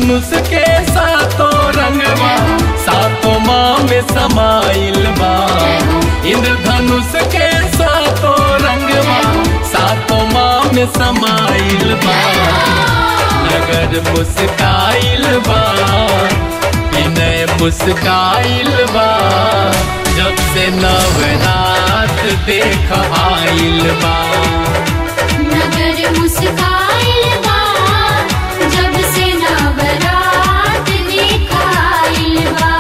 इंद्रधनुष के सातों रंगवा सातों माँ में समाइल बा इंद्रधनुष के सातों रंगवा सातों माँ में समाइल बा नगर मुस्काइल बा विनय मुस्काइल बा जब से नवरात देख आइल बा नगर मुस्काइल बा जब से नवरात देखाइल बा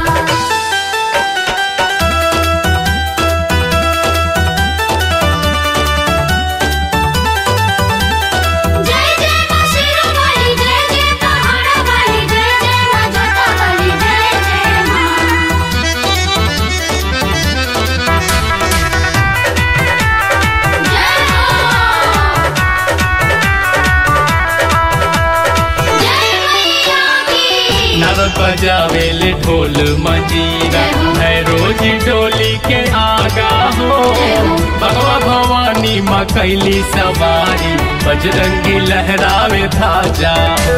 जय जय मां शेरावाली जय जय पहाड़ावाली जय जय मां जोतावाली जय जय मां जय हो जय मैया की नरक बजावेल ढोल मजीरा है रोज डोली के आगा हो भगवा भवानी माँ कैली सवारी बजरंगी लहरावे धाजा हो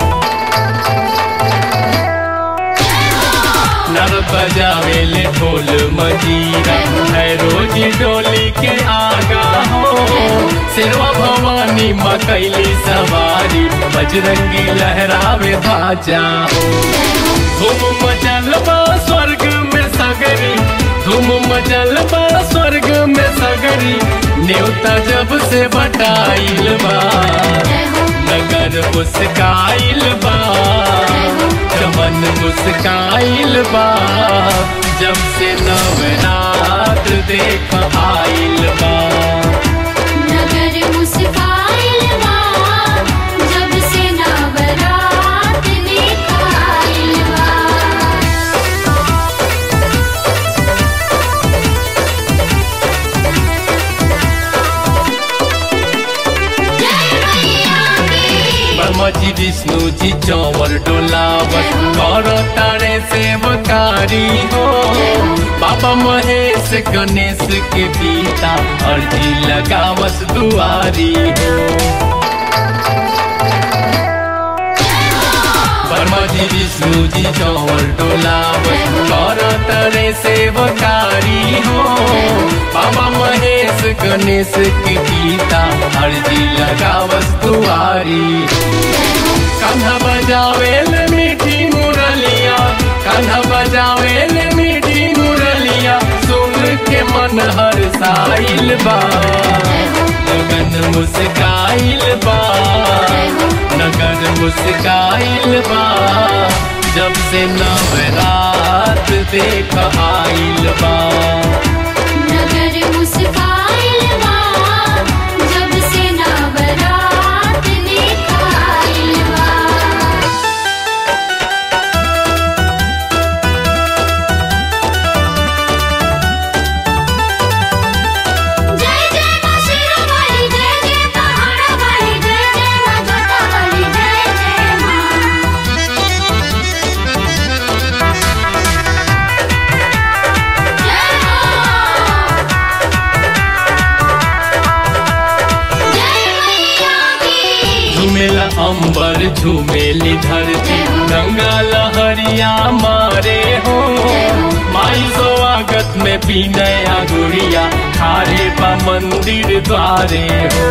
नर बजावेल ढोल मजीरा है रोज डोली के आगा हो सिरवा भवानी माँ कैली सवारी बजरंगी लहरावे धाजा हो धूम मचल बा स्वर्ग में सगरी धूम मचल बा स्वर्ग में सगरी न्योता जब से बटाइल बा नगर मुस्काइल बा चमन मुस्काइल बा जब से नवरात देख आइल बा नगर मुस्काइल बा जब से नवरात देखाइल बा जय मैया की ब्रह्मा जी विष्णु जी चौवर डोलावत कर तारे सेवकारी हो बाबा महेश गणेश के पिता अर्जी लगावस दुआरी हो ब्रह्मा जी विष्णु जी चौवर डोलावत कर तारे सेवकारी हो बाबा महेश गणेश के पिता अर्जी लगावस दुआरी हो कान्हा बजावेल मीठी मुरलिया कान्हा बजावेल मीठी मुरलिया सुन के मन हर साइल बा लगन मुस्काइल बा नगर मुस्काइल बा जब से नवरात देख आइल बा नगर मुस्काइल बा जब से नवरात देखाइल बा जय जय मां शेरावाली जय जय पहाड़ावाली जय जय मां जोतावाली जय जय मां जय हो जय मैया की झूमेला अंबर झूमेली धरती गंगा लहरिया मारे हो माई स्वागत में पीनया गुड़िया खारे बा मंदिर द्वारे हो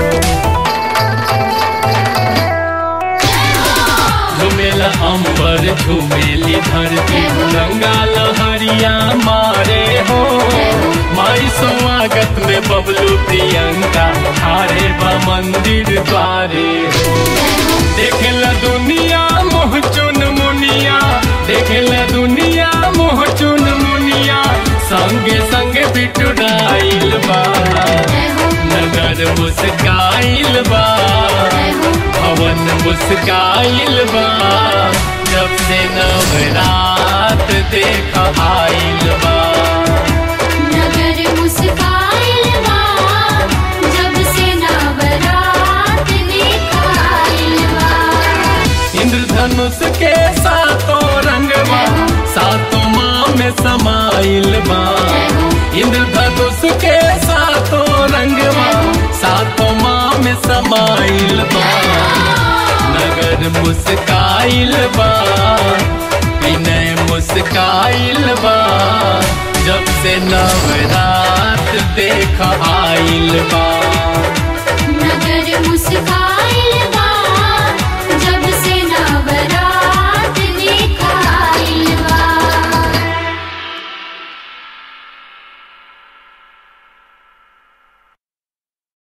झूमेला अंबर झूमेली धरती गंगा लहरिया मारे हो माई स्वागत में बबलू प्रियंका हारे बा मंदिर द्वारे हो देखेला दुनिया मोह चुन मुनिया देखेला दुनिया मोह चुन मुनिया संगे संगे बिटुराइल बा नगर मुस्काइल बा भवन मुस्काइल बा जब से नवरात देख आइल बा नगर मुस्काइल बा जब से नवरात देखाइल बा इंद्रधनुष के सातों रंगवा सातों माँ में समाइल बा इंद्रधनुष के सातों रंगवा सातों माँ में समाइल बा नगर मुस्काइल बा विनय मुस्काइल बा जब से नवरात देख आइल बा